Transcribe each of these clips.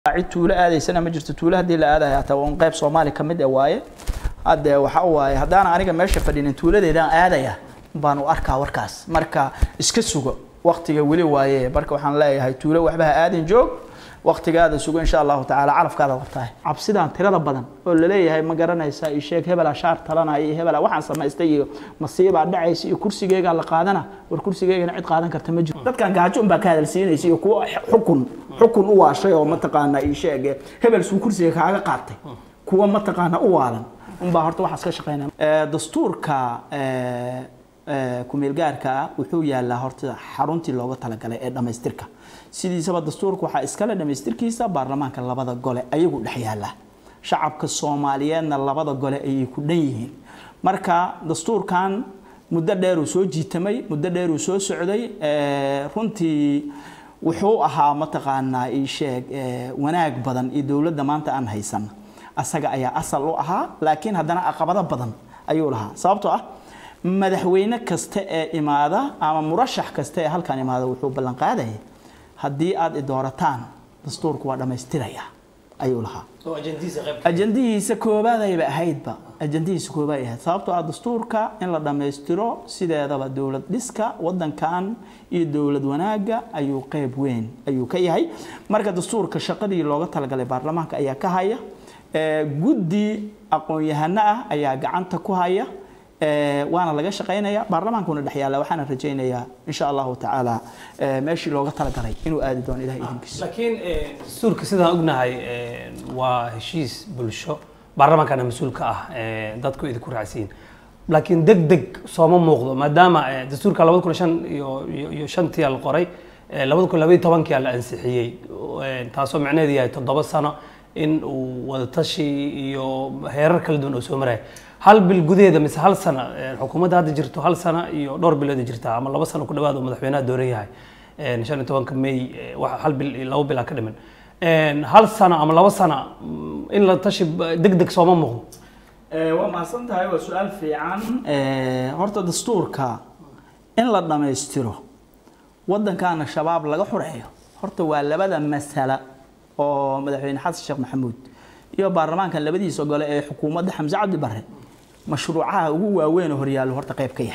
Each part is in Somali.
cid tuulo aadaysana ma jirto tuulo haddii la aadayo hataa waa un qayb soomaali ka mid ah waaye hadde waxa waaye haddaan aniga meesha fadhinin tuuladeedaan aadaya baan u arkaa warkaas marka iska sugo waktiga weli waaye marka waxaan leeyahay tuulo waxba ha aadin joog waktigaada sugo insha allahu tacaala calafkaada wartahay cabsidaan tirada badan oo laleeyahay ma garanaysa iyo sheeg hebela shaar talanaya iyo hebela waxaan samaystay iyo masiibaa dhacaysa iyo kursigeygaa la qaadana war kursigeygana cid qaadan karta ma jiro dadkan gaajo unbaa ka hadalsiinaysa iyo kuwa xukun xukun u waashay oo mataqaana ii sheege hebel suu kursiga kaaga qaatay kuwa mataqaana u waalan unbaa horta waxaas ka shaqeynaya dastuurka kumeelgaarka ah wuxuu yaalaa horta xaruntii looga talagalay ee dhammaystirka sidiisaba dastuurka waxaa iskale dhammaystirkiisa baarlamaanka labada gole ayagu dhex yaala shacabka soomaaliyeedna labada gole ayay ku dhan yihiin marka dastuurkan muddo dheeruu soo jiitamay muddo dheeruu soo socday runtii wuxuu ahaa mataqaanaa ii sheeg wanaag badan iyo dowladda maanta aan haysan asaga ayaa asal u ahaa laakiin haddana caqabado badan ayuu lahaa sababtoo ah madaxweyne kasta ee imaada ama murashax kasta ee halkan imaada wuxuu ballan qaadaya haddii aad i doorataan dastuurku waa dhammaystiraya ayuu lahaa ajandihiisa koobaadayba ahaydba ajandihiisa koobaad ahayd sababtoo ah dastuurka in la dhammaystiro sideedaba dowlad dhiska wadankan iyo dowlad wanaaga ayuu qeyb weyn ayuu ka yahay marka dastuurka shaqadii looga talagalay baarlamaanka ayaa ka haya guddi aqoon-yahano ah ayaa gacanta ku haya waana laga shaqaynaya baarlamaankuna dhex yaalla waxaana rajaynayaa insha allahu tacaala meeshii looga talagalay inuu aadi doono ilahay idinkiisa laakiin dastuurka sidaan ognahay waa heshiis bulsho baarlamaankana mas-uul ka ah dadku idinku raacsiin laakiin deg deg sooma muuqdo maadaama dastuurka labada kun shan iyo iyo shantii la qoray labada kun labaiyo tobankii la ansixiyey taasoo macnaheedu yahay toddoba sano in uu wadatashi iyo heerar kala duwan oo soo maraya hal bil gudaheeda mise hal sana xukuumadda hadda jirto hal sana iyo dhowr bilood jirtaa ama laba sano ku dhawaad oo madaxweynaha dooran yahay shan iyo tobanka may hal bil iyo laba bilaa ka dhiman hal sano ama laba sana in la tashi deg deg sooma muuqdo waa mahadsan tahay waa su-aal fiican horta dastuurka in la dhammaystiro waddankaana shabaab laga xureeyo horta waa labada masala oo madaxweyne xasan sheekh maxamuud iyo baarlamaankan labadiisa gole ee xukuumadda xamse cabdi barre mashruucaha ugu waaweyn oo horyaallo horta qayb ka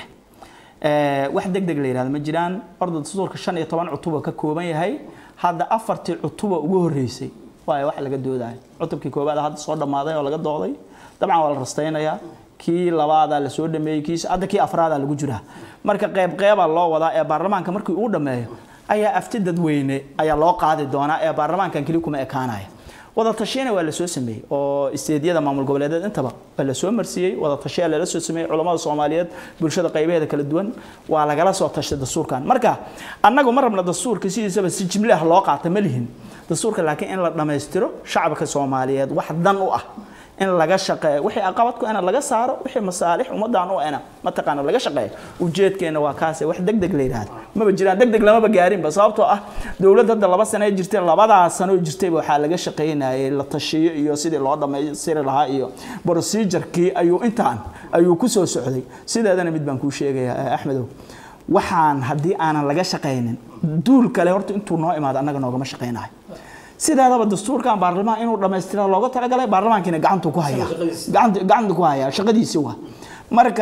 yahay wax deg deg la yihahdo ma jiraan orda dastuurka shan iyo toban cutuba ka kooban yahay hadda afartii cutuba ugu horreysay waayo wax laga doodayo cutubkii koowaad hadda soo dhammaaday oo laga dooday dabcan waa la rastaynayaa kii labaadaa la soo dhameeyey kii hadda kii afraadaa lagu jiraa marka qayb qeybaa loo wadaa ee baarlamaanka markii uu dhammeeyo ayaa afti dadweyne ayaa loo qaadi doonaa ee baarlamaankan keli kuma ekaanaya wada tashiyana waa la soo sameeyey oo isteediyada maamul goboleedeed intaba waa la soo marsiiyey wada tashiyaa lala soo sameeyey culamada soomaaliyeed bulshada qaybaheeda kala duwan waa lagala soo tashay dastuurkan marka annagu ma rabna dastuurka sidiisaba si jimle ah loo qaata ma lihin dastuurka laakiin in la dhammaystiro shacabka soomaaliyeed wax dan u ah in laga shaqeeyo wixii aqabadku ina laga saaro wixii masaalix ummadan u ena mataqaana laga shaqeeyo ujeedkeena waa kaase wax deg deg la yidhaahdo maba jiraan deg deg lamaba gaarinba sababtoo ah dowladda hadda laba sano jirtay labadaa sano jirtayba waxaa laga shaqaynayay la tashiyo iyo sidii loo dhammaystiri lahaa iyo procedurkii ayuu intaan ayuu ku soo socday sideedana mid baan kuu sheegayaa axmedow waxaan haddii aanan laga shaqaynin duul kale horta intuu noo imaado annaga noogama shaqaynayo sideedaba dastuurkan baarlamaan inuu dhammaystira looga talagalay baarlamaankiina gacantu ku haya gacanta ku haya shaqadiisi waa marka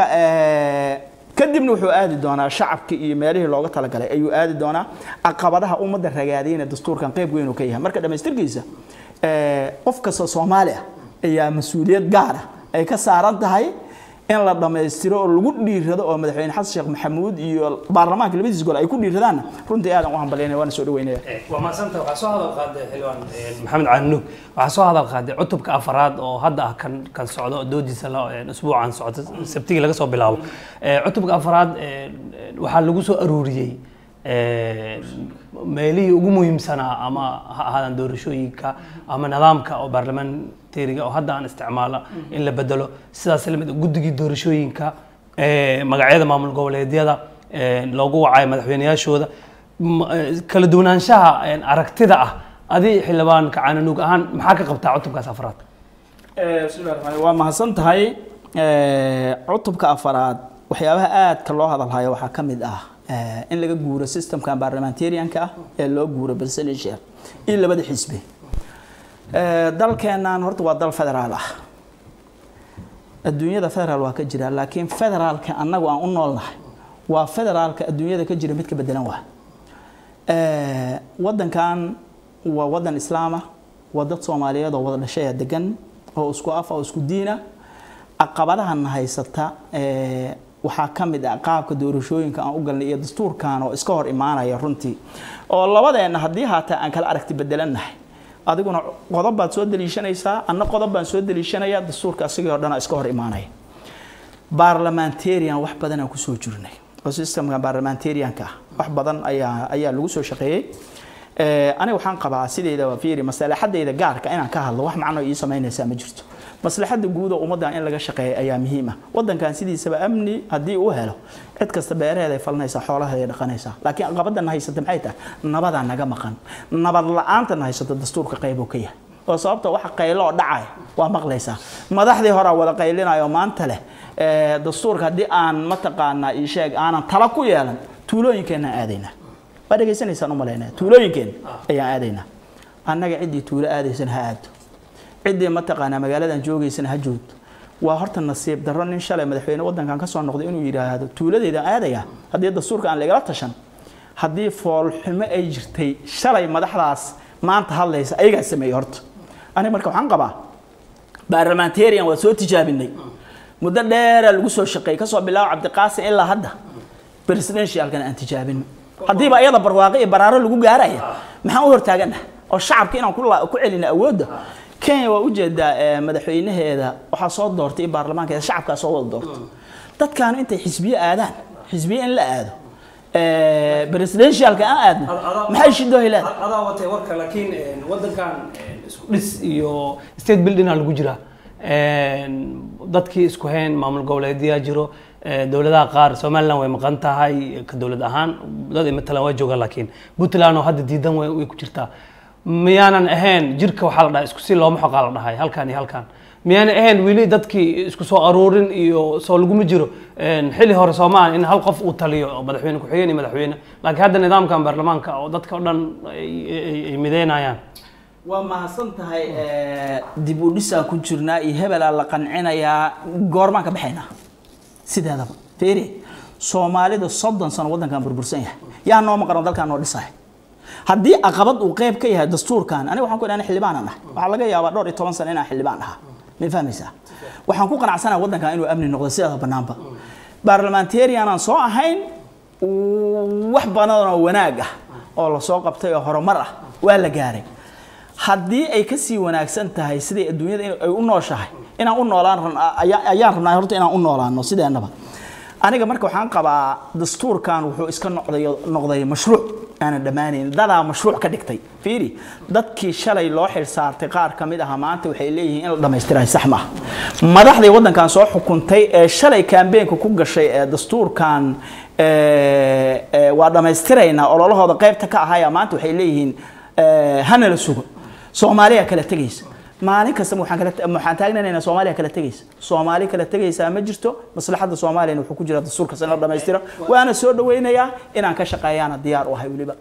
kadibna wuxuu aadi doonaa shacabka iyo meelihii looga talagalay ayuu aadi doonaa caqabadaha ummadda ragaadiyna dastuurkan qayb weyn uu ka yahay marka dhammaystirkiisa qof kasta soomaali ah ayaa mas-uuliyad gaar ah ay ka saaran tahay in la dhammaystiro oo lagu dhiirado oo madaxweyne xasan sheekh maxamuud iyo baarlamaanka labadiis gol ay ku dhiiradaanna runtii aadan u hambalyaynaya waana soo dhaweynaya waa mahadsanta waxaa soo hadal qaaday xildhibaan maxamed cali nuug waxaa soo hadal qaaday cutubka afaraad oo hadda ah kan kan socdo oo doodiisa usbuucan socota sabtigii laga soo bilaabo cutubka afaraad waxaa lagu soo aruuriyey meelihii ugu muhiimsanaa ama ha ahaadaan doorashooyinka ama nidaamka oo baarlamentariga oo hadda aan isticmaala in la bedelo sidaas lamid guddigii doorashooyinka magacyada maamul goboleedyada loogu wacayo madaxweyneyaashooda kala duwanaanshaha aragtida ah adi xildhibaan kacaananuug ahaan maxaa ka qabtaa cutubkaas afaraad waa mahadsan tahay cutubka afaraad waxyaabaha aadka loo hadalhayo waxaa ka mid ah in laga guuro systemkan parliamentarianka ah ee loo guuro presidential iyo labada xisbi Eh, dalkeennan horta waa dal federaal ah adduunyada federaal waa ka jira laakiin federaalka annagu aan u noolnahay waa federaalka adduunyada ka jira mid ka bedelan waa Eh, wadankan waa wadan islaama waa dad soomaaliyeed oo wada dhashaya degan oo isku af oo isku diina caqabadahan haysata eh, waxaa ka mid ah qaabka doorashooyinka aan u galnay iyo dastuurkan oo iska hor imaanaya runtii oo labadeenna haddii haataa aan kala aragti bedelannahay adiguna qodob baad soo daliishanaysaa anna qodob baan soo daliishanaya dastuurka asigii oo dhan iska hor imaanaya barlamentarian wax badan aan kusoo jirnay oo systemka barlamentarianka ah wax badan ayaa ayaa lagu soo shaqeeyey Eh, aniga waxaan qabaa sideedaba fiiri maslaxadayda gaarka inaan ka hadlo wax macno ii samaynaysaa ma jirto maslaxada guud oo ummaddan in laga shaqeeyo ayaa muhiim ah wadankan sidiisaba amni haddii uu helo cid kasta beeraheeday falanaysaa xoolaheeday dhaqanaysaa laakiin caqabadana haysata maxay tahay nabadaa naga maqan nabad la-aantana haysata dastuurka qaybuu ka yahay oo sababta waxa qaylo oo dhacaya waa maqlaysaa madaxdii horaa wada qaylinayo maanta leh eh, dastuurka haddii aan mataqaanaa ii sheeg aanan tala ku yeelan tuulooyinkeenaan aadaynaa waa dhegaysanaysaan u malaynaya tuulooyinkeen ayaan aadaynaa annaga ciddii tuulo aadaysana ha aado ciddii mataqaanaa magaaladan joogaysana ha joogto waa horta nasiib darro nin shalay madaxweyne wadankan ka soo noqday inuu yidhaahdo tuuladeedaan aadaya haddii dastuurka aan lagala tashan haddii foolxumo ay jirtay shalay madaxdaas maanta hadlaysa ayagaa sameeyey horta aniga marka waxaan qabaa barlamentarian waa soo tijaabinay muddo dheeraa lagu soo shaqeeyey kasoo bilaabo cabdiqaasim ilaa hadda presidentialkan aan tijaabino haddiiba iyada barwaaqo iyo baraaro lagu gaaraya maxaan u hortaagana oo shacabka inaan ku la- ku celina awoodda kenya waa ujeedaa eh, madaxweynaheeda waxaa soo doortay iyo baarlamaankeeda shacabkaa soo wada doorta dadkaanu intay xisbiye aadaan xisbiye in la aado eh, presidentialka aan aadno maxay shidoo helaan adaa watay warka laakiin wadankan isku dhis iyo state building aa lagu jira dadkii isku hayn maamul goboleedyaa jiro eh, dowladaha qaar somaliland way maqan tahay ka dowlad ahaan dad matalan waa joogaan laakiin puntland oo hadda diidan way way ku jirtaa miyaanan ahayn jirka waxaa la dhahay isku si looma xoqaa la dhahay halkan iyo halkan miyaanan ahayn weli dadkii isku soo aruurin iyo soo laguma jiro xili hore soomaaliya in hal qof uu taliyo oo madaxweyne ku-xigeen iyo madaxweyne laakiin hadda nidaamkan baarlamaanka oo dadka o dhan ay- ay ay mideynayaan waa mahadsan tahay dib u dhisaan ku jirnaa iyo hebelaa la qancinayaa goormaan ka baxaynaa sideedaba fiiri soomaalida soddon sano waddankan burbursan yahay yaa noo maqano dalkaan noo dhisaya haddii aqabad uu qayb ka yahay dastuurkan aniga waxaan ku idhaha xildhibaanan ah waxaa laga yaabaa dhowr iyo toban sano inaan xildhibaan ahaa ma fahmaysaa waxaan ku qanacsanahay waddankan inuu amni noqdo sideeda banaanba barlamentarianaan soo ahayn wax badan oo wanaag ah oo lasoo qabtay oo horumar ah waa la gaaray haddii ay kasii wanaagsan tahay siday adduunyada in- ay u nooshahay inaan u noolaan ran- ayaa- ayaan rabnaa horta inaan u noolaano sideenaba aniga marka waxaan qabaa dastuurkan wuxuu iska noqday noqday mashruuc aanan dhammaanayn dadaa mashruuc ka dhigtay fiiri dadkii shalay loo xilsaartay qaar ka mid aha maanta waxay leeyihiin in la dhammaystirayo sax maaha madaxdii waddankan soo xukuntay ee shalay kaambeenka ku gashay ee dastuurkan ee, ee, waa dhammaystiraynaa ololahooda qaybta ka ahaya maanta waxay leeyihiin ee, hana la sugo soomaaliya kala tegaysa maalin kasta waxaan kala waxaan taagnanaynaa soomaaliya kala tegaysa soomaali kala tegaysaa ma jirto maslaxadda soomaaliyana wuxuu ku jira dastuurkaas in la dhammaystiro waana soo dhawaynayaa inaan ka shaqeeyaana diyaar u ahay weliba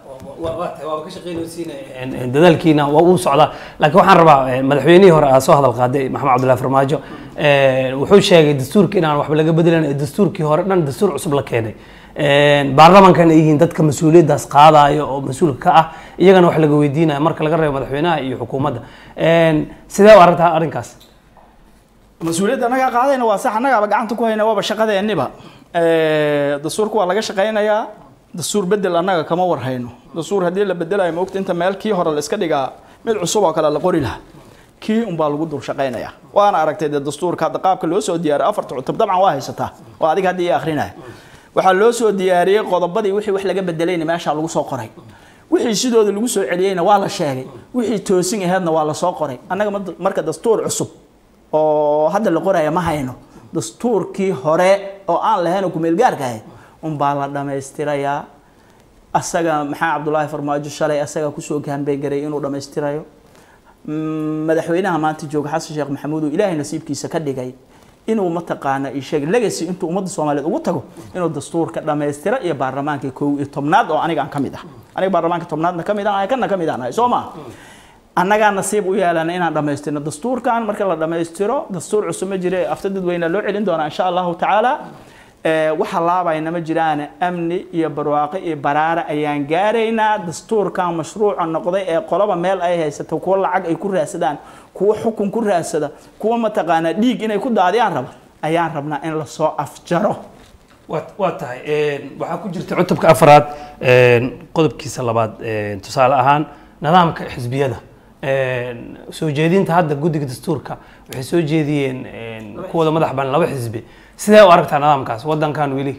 dadaalkiina waa uu socdaa laakiin waxaan rabaa eh, madaxweynihii hore aa soo hadal qaaday maxamed cabdullahi farmaajo eh, wuxuu sheegay dastuurka inaan waxba laga bedelan ee dastuurkii hore dhan dastuur cusub la keenay baarlamankan ay yihiin dadka mas-uuliyaddaas qaadaya oo mas-uulka ka ah iyagana wax laga weydiinaya marka laga reebo madaxweynaha iyo xukuumadda sidee u aragtaa arrinkaas mas-uuliyadda annagaa qaadayna waa sax annagaaba gacanta ku hayna waaba shaqadeenniba dastuurka waa laga shaqaynayaa dastuur bedel annaga kama warhayno dastuur haddii la bedelayo maogta inta meel kii hore la iska dhigaa mid cusub oo kale la qori lahaa kii unbaa lagu dul shaqaynaya waana aragtay dee dastuurka hadda qaabka loo soo diyaaray afarta cutub dabcan waa haysataa oo adiga haddii ii akrinaya waxaa loo soo diyaariyey qodobadii wixii wax laga bedelayna meeshaa lagu soo qoray wixii sidooda lagu soo celiyeyna waa la sheegay wixii toosin aheedna waa la soo qoray annaga mad- marka dastuur cusub oo hadda la qoraya ma hayno dastuurkii hore oo aan lahayn oo kumeelgaarka ahayd unbaa la dhammaystirayaa asaga maxaa cabdulaahi farmaajo shalay asaga kusoo gaanbeegaray inuu dhammaystirayo Mm, madaxweynaha maanta jooga xasan sheekh maxamuud oo ilaahay nasiibkiisa ka dhigay inuu mataqaana ii sheeg legacy intuu ummadda soomaaliyeed ugu tago inuu dastuurka dhammaystira iyo baarlamaanka kow iyo tobnaad oo aniga aan ka mid ah aniga baarlamaanka tobnaadna ka mid ah kana ka mid aan ahay soo maa annagaa nasiib u yeelana inaan dhammaystirno dastuurkan marka la dhammaystiro dastuur cusub ma jire afta dadweyne loo celin doonaa insha allahu tacaala Ee, waxa laabayna ma jiraan amni iyo barwaaqo iyo baraare ayaan gaaraynaa dastuurkan mashruuca noqday ee qoloba meel ay haysato kuwa lacag ay ku raadsadaan kuwa xukun ku raadsada kuwa mataqaanaa dhiig inay ku daadiyaan raba ayaan rabnaa in lasoo afjaro waa waa tahay een, waxaa ku jirta cutubka afraad een, qodobkiisa labaad een, tusaale ahaan nidaamka xisbiyada een, soo jeedinta hadda guddiga dastuurka waxay soo jeediyeen een, kuwada madax bannaan laba xisbi sidee u aragtaa nidaamkaas waddankan weli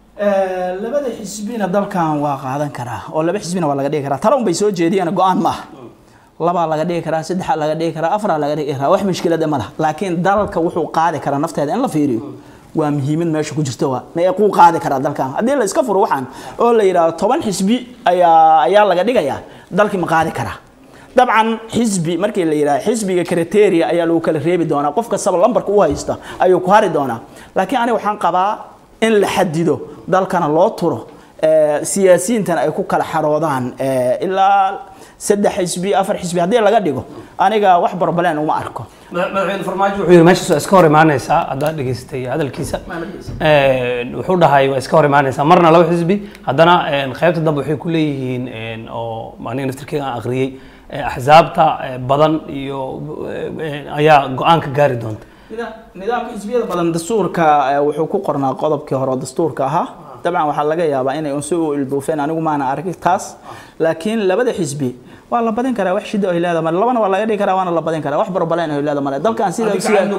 labada xisbina dalkan waa qaadan karaa oo laba xisbina waa laga dhigi karaa tala un bay soo jeediyaan go-aan ma aha labaa laga dhigi karaa saddexaa laga dhigi karaa afaraa laga dhigi karaa wax mushkilada ma laha laakiin dalka wuxuu qaadi karaa nafteeda in la fiiriyo waa muhiimad meesha ku jirta waa meequu qaadi karaa dalkan haddii la iska furo waxaan oo la yidhaahdo toban xisbi ayaa ayaa laga dhigayaa dalkii ma qaadi karaa dabcan xisbi markii la yidhaha xisbiga kriteria ayaa lagu kala reebi doonaa qof kastaba lambarka u haysta ayuu ku hari doonaa laakiin aniga waxaan qabaa in la xadido dalkana loo turo ee, siyaasiyiintana ay ku kala xaroodaan ee, ilaa saddex xisbi afar xisbi haddii laga dhigo aniga wax barbaleen uma arko Madax- madaxweyne farmaajo wuxuu yidhi meeshaas waa iska hor imaanaysaa haddaad dhegaystay hadalkiisa Een, wuxuu dhahay waa iska hor imaanaysaa marna laba xisbi haddana een, qaybta dambe waxay ku leeyihiin een, oo aniga naftirkeyga aan akhriyey ee, axsaabta ee, badan iyo ee, ayaa go-aan ka gaari doonta nidaamka xisbiyada badan dastuurka eh, wuxuu ku qornaa qodobkii hore oo dastuurka ahaa dabcan waxaa laga yaabaa inay unsi u ilduufeen anigu maana arki taas laakiin labada xisbi waa la badin karaa wax shida ay leedahay male labana waa laga dhigi karaa waana la badin karaa wax barbaleen ay leedahay male dalkan sida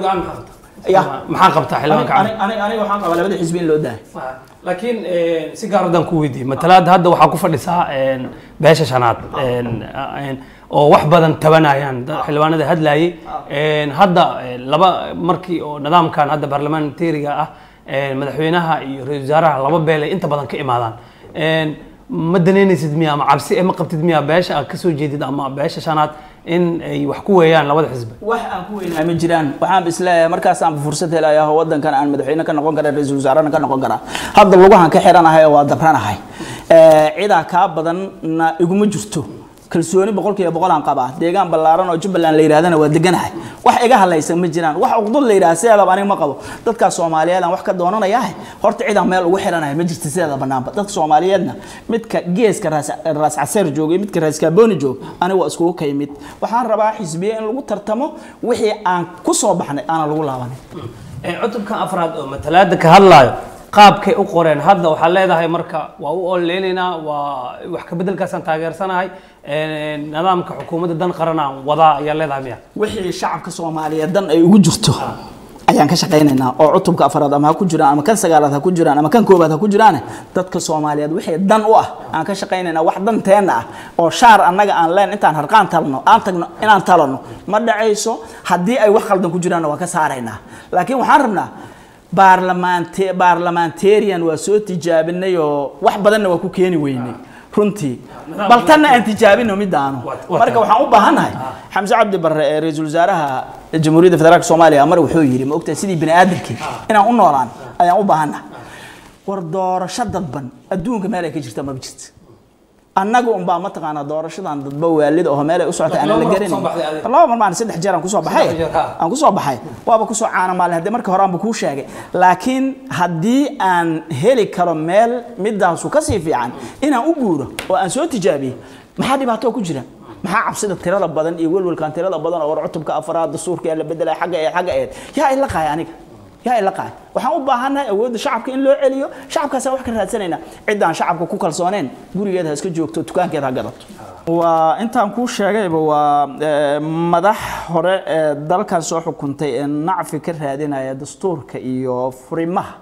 Ya. maxaa qabtaa xildhibaanka cali? aniga waxaan qabaa labada xisbi in loo daayo laakiin een, si gaar haddaan ku weydiiyey matalaada hadda waxaa ku fadhisaa een, beesha shanaad een, een, oo wax badan tabanayaan dad xildhibaanada hadlayay een, hadda een, laba markii oo nidaamkan hadda parliamentariga ah een, madaxweynaha iyo ra-iisul wasaaraha laba beel ay inta badan ka imaadaan Een, ma danaynaysid miya ama cabsi eh, ma qabtid miya beesha aad kasoo jeedid ama beesha shanaad in ay wax ku weeyaan labada xisbi wax aan ku weynaa ma jiraan waxaan isleeyahay markaasaan fursad helayaa oo wadankan aan madaxweyne ka noqon karaa ra-iisul wasaarena ka noqon karaa hadda lugahan ka xiranahay oo waa dabranahay Ee, cidaa kaa badanna iguma jirto kalsooni boqolkiiba boqol aan qabaa deegaan ballaaran oo jubbaland la yidhahdana waa deganahay wax iga hadlaysan ma jiraan wax uqdud la yidhaha sideedaba aniga ma qabo dadkaas soomaaliyeed aan wax ka doonanayaa horta cidaan meel ugu xiranahay ma jirto sideeda banaanba dadka soomaaliyeedna midka geeska raas raas caseer jooga iyo midka raas kaabooni jooga aniga waa iskugu ka yimid waxaan rabaa xisbiye in lagu tartamo wixii aan ku soo baxnay aanan lagu laabanin Ee, cutubkan afraad oo matalaada ka hadlaayo qaabkay u qoreen hadda waxaa leedahay marka waa u ololeynaynaa waa wax ka bedelkaasaan taageersanahay Ee, nidaamka xukuumadda dan qaran aan wadaa ayaa leedahay miya wixii shacabka soomaaliyeed dan ay ugu jirto ayaan ka shaqaynaynaa oo cutubka afraad ama ha ku jiraan ama kan sagaalaad ha ku jiraan ama kan koobaad ha ku jiraan dadka soomaaliyeed wixii dan u ah aan ka shaqaynaynaa wax danteena ah oo shaar annaga aan leen intaan harqaan talno aan tagno inaan talano ma dhacayso haddii ay wax khaldan ku jiraanna waa ka saaraynaa laakiin waxaan rabnaa baarlamaante baarlamentarian waa soo tijaabinay oo wax badanna waa ku keeni weynay runtii bal tanna aan tijaabino midaanu marka waxaan u baahannahay xamse cabdi barre ee ra-iisul wasaaraha jamhuuriyadda federaalka soomaaliya mar wuxuu yidhi ma ogtahay sidii bini aadamkii inaan u noolaan ayaan u baahannahay war doorasho dadban adduunka meel ay ka jirta maba jirto annaga unbaa mataqaanaa doorashadan dadba waalid oo meel ay u socota aanan la garanayn laba mar maan saddex jeer aan kusoo baxay aan kusoo baxay waaba kusoo caana maalin haddii marka hore aanba kuu sheegay laakiin haddii aan heli karo meel midaasu kasii fiican inaan u guuro oo aan soo tijaabiyo maxaa dhibaato ku jira maxaa cabsida tirada badan iyo welwelkan tirada badan oo war cutubka afraad dastuurka ee la bedelay xagga eed xagga eed yaa ila qaay aniga yaa ila qaay waxaan u baahannahay awoodda shacabka in loo celiyo shacabkaasaan wax ka raadsanaynaa ciddaan shacabka ku kalsooneen gurigeeda ha iska joogto dukaankeeda ha gadato waa intaan kuu sheegayba waa madax hore ee dalkan soo xukuntay ee nacfi ka raadinaya dastuurka iyo furimaha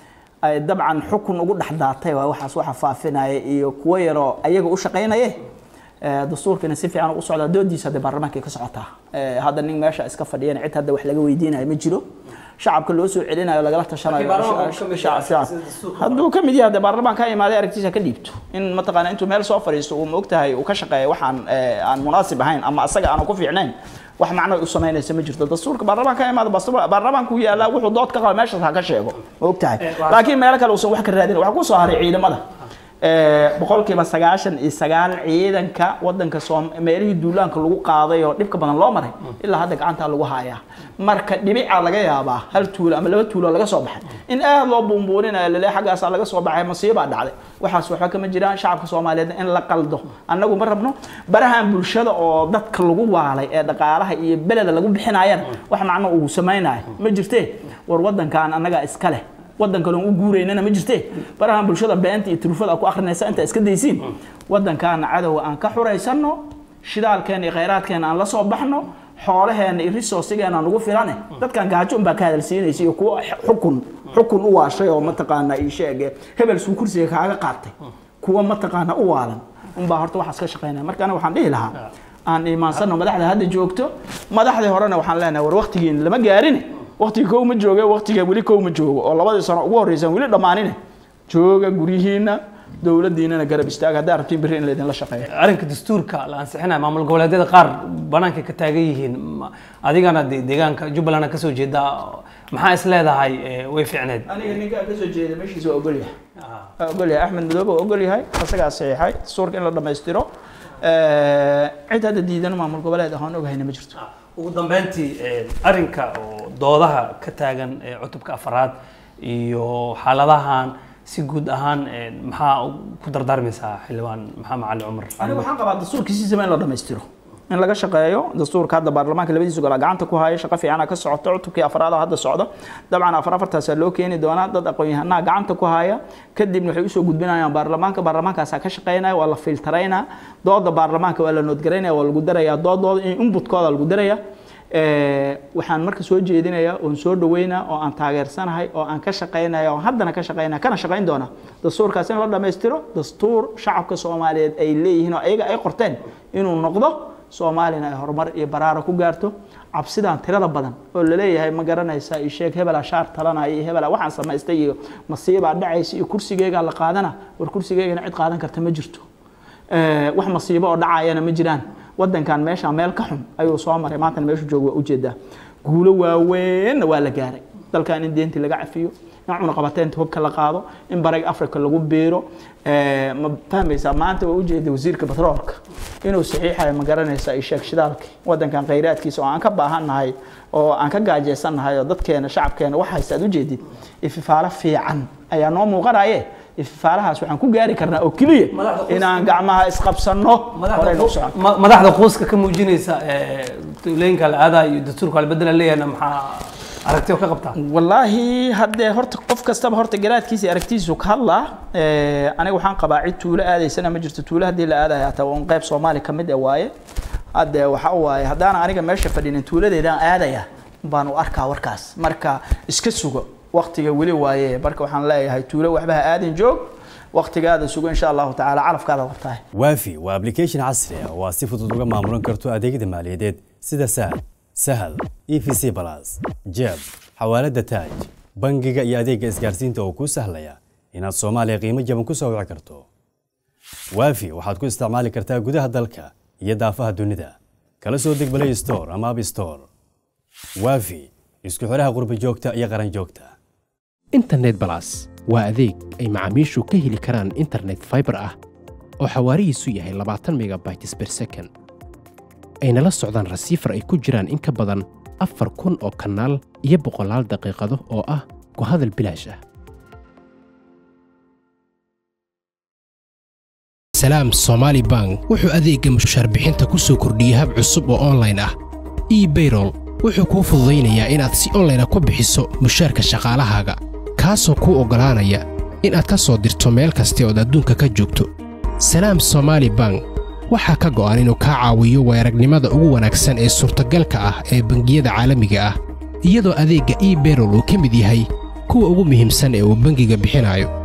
ay dabcan xukun ugu dhex daatay waa waxaas waxa faafinaya iyo kuwo yaroo ayaga u shaqaynaye dastuurkana si fiican u socdaa doodiisa hadda baarlamaankay ka socotaa hadda nin meesha iska fadhiyana cid hadda wax laga weydiinayo ma jiro shacabka loo soo celinayo lagala tashanayo hadduu ka mid yahay de baarlamaan ka imaaday aragtiisa ka dhiibto in mataqaana intuu meel soo fadhiisto uu ma ogtahay uu ka shaqeeya waxaan aan munaasib ahayn ama asaga aanu ku fiicnayn wax macno u samaynaysa ma jirto dastuurka baarlamaan ka imaado baarlamaanku yaallaa wuxuu dood ka qaba meeshaas ha ka sheego ma ogtahay laakiin meelo kale uusan wax ka raadin waxa ku soo haray ciidamada boqolkiiba sagaashan iyo sagaal ciidanka wadanka soom meelihii duulaanka lagu qaaday oo dhibka badan loo maray ilaa hadda gacantaa lagu hayaa marka dhibicaa laga yaabaa hal tuulo ama laba tuulo laga soo baxay in aad loo buunbuuninayo lale xaggaasaa laga soo baxay masiibaa dhacday waxaas waxba kama jiraan shacabka soomaaliyeed in la qaldo annagu ma rabno barahan bulshada oo dadka lagu waalay ee dhaqaalaha iyo beleda lagu bixinayana wax macno uu samaynayo ma jirtee war wadankan annagaa iska leh wadan kale u guuraynana ma jirte barahan bulshada beenta iyo turufada ku akrinaysa inta iska daysiin wadankaana cadowga aan ka xuraysano shidaalkeena iyo khayraadkeena aan la soo baxno xoolaheena iyo resourcigeena aan ugu filane dadkan gaajo unbaa ka hadalsiinaysa iyo kuwa xukun xukun u waashay oo mataqaana ii sheege hebel suu kursiga kaaga qaatay kuwa mataqaana u waalan unbaa horta waxaas ka shaqaynaya marka aniga waxaan dhihi lahaa aan iimaansano madaxda hadda joogto madaxdii horena waxaan leenahay war waqtigiin lama gaarin waqtiga kow ma jooge waqtiga weli kow ma joogo oo labadii sano ugu horreysaan weli dhammaanine jooga guryihiina dowladdiinana garab istaaga haddaa rabtiin berri in laydinla shaqeeyo arrinka dastuurka la ansixinaya maamul goboleedyada qaar banaanka ka taagan yihiin adigana de deegaanka jubbaland kasoo jeeda maxaa is leedahay way fiicneed aniga ninkaa kasoo jeeda meeshiisa waa ogol yahay waa ogol yahay axmed madoobe waa ogol yahay asagaa saxiixay dastuurka in la dhammaystiro cid hadda diidan maamul goboleed ahoon ogahayna ma jirto ugu dambeyntii arrinka oo doodaha ka taagan cutubka afaraad iyo xaaladahan si guud ahaan maxaa ku dardaarmaysaa xildhibaan maxamed cali cumar aniga waxaan qabaa dastuurkiisiisaba in la dhammaystiro in laga shaqeeyo dastuurka hadda baarlamaanka labadiisa gol gacanta ku haya shaqo fiicana ka socoto cutubkii afraad hadda socda dabcan afar afartaasaa loo keeni doonaa dad aqoon-yahanaha gacanta ku haya kadibna waxay usoo gudbinayaan baarlamaanka baarlamaankaasaa ka shaqeynaya waa la filtaraynaa dooda baarlamaanka waa la noodgaraynaya waa lagu daraya doodooda in inputkooda lagu daraya waxaan marka soo jeedinayaa oon soo dhaweynaa oo aan taageersanahay oo aan ka shaqaynaya oo haddana ka shaqaynaya kana shaqayn doona dastuurkaas in la dhammaystiro dastuur shacabka soomaaliyeed ay leeyihiin oo ayaga ay qorteen inuu noqdo soomaalina ay horumar iyo baraaro ku gaarto cabsidan tirada badan oo laleeyahay ma garanaysa iyo sheeg hebela shaar talanaya iyo hebela waxaan samaystay iyo masiibaa dhacaysa iyo kursigeygaa la qaadana war kursigeygana cid qaadan karta ma jirto wax masiibo oo dhacayana ma jiraan wadankan meesha meel ka xun ayuu soo maray maantana meeshu jooga waa ujeedaa guulo waaweynna waa la gaaray dalkan in deentii laga cafiyo in cunaqabateynta hubka la qaado in barag africa lagu biiro ma fahmaysaa maanta waa ujeeda wasiirka batroolka inuu saxiixayo ma garanaysaa isheeg shidaalki wadankan khayraadkiisa oo aan ka baahannahay oo aan ka gaajeysannahay oo dadkeena shacabkeena wax haysta aad ujeedid ififaalo fiican ayaa noo muuqanaye ififaalahaas waxaan ku gaari karnaa oo keliya inaan gacmaha isqabsanno horeyna u socon madaxda quuska ka muujinaysa tuulooyinka la aadaa iyo dastuurka la bedela leeyahna maxaa aragtiyo ka qabtaa wallaahi haddee horta qof kastaba horta garaadkiisa aragtiisu ka hadlaa aniga waxaan qabaa cid tuulo aadaysana ma jirto tuulo haddii la aadaya hataa un qayb soomaali ka mid e waaye hadde waxa waaye haddaan aniga meesha fadhinin tuuladeedaan aadaya baan u arkaa warkaas marka iska sugo waktiga weli waaye marka waxaan leeyahay tuulo waxba ha aadin joog waktigaada sugo insha allahu tacaala calafkaada qabtahay waafi waa application casri ah oo aad si fudud uga maamulan karto adeegyada maaliyadeed sida sahal sahal e v c balas jeeb xawaalada taaj bangiga iyo adeegga isgaarsiinta oo kuu sahlaya inaad soomaaliya qiimo jaban ku soo wici karto waafi waxaad ku isticmaali kartaa gudaha dalka iyo daafaha dunida kala soo deg play store ama app store waafi isku xidhaha qurba joogta iyo qaran joogta internet balas waa adeeg ay macaamiishu ka heli karaan internet fiber ah oo xawaarihiisu yahay labaatan megabytes per second ayna la socdaan rasiifar ay ku jiraan in ka badan afar kun oo kanaal iyo boqolaal daqiiqado oo ah ku hadal bilaash ah salaam somaali bank wuxuu adeegga mushaar bixinta ku soo kordhiyey hab cusub oo online ah ebayrol wuxuu kuu fududaynayaa inaad si onlayna ku bixiso mushaarka shaqaalahaaga kaasoo kuu oggolaanaya inaad ka soo dirto meel kasta ood adduunka ka joogto salaam somaali bank waxaa ka go'an inuu kaa caawiyo weeragnimada ugu wanaagsan ee suurtagalka ah ee bangiyada caalamiga ah iyadoo adeegga ebayrol uu ka mid yahay kuwa ugu muhiimsan ee uu bangiga bixinayo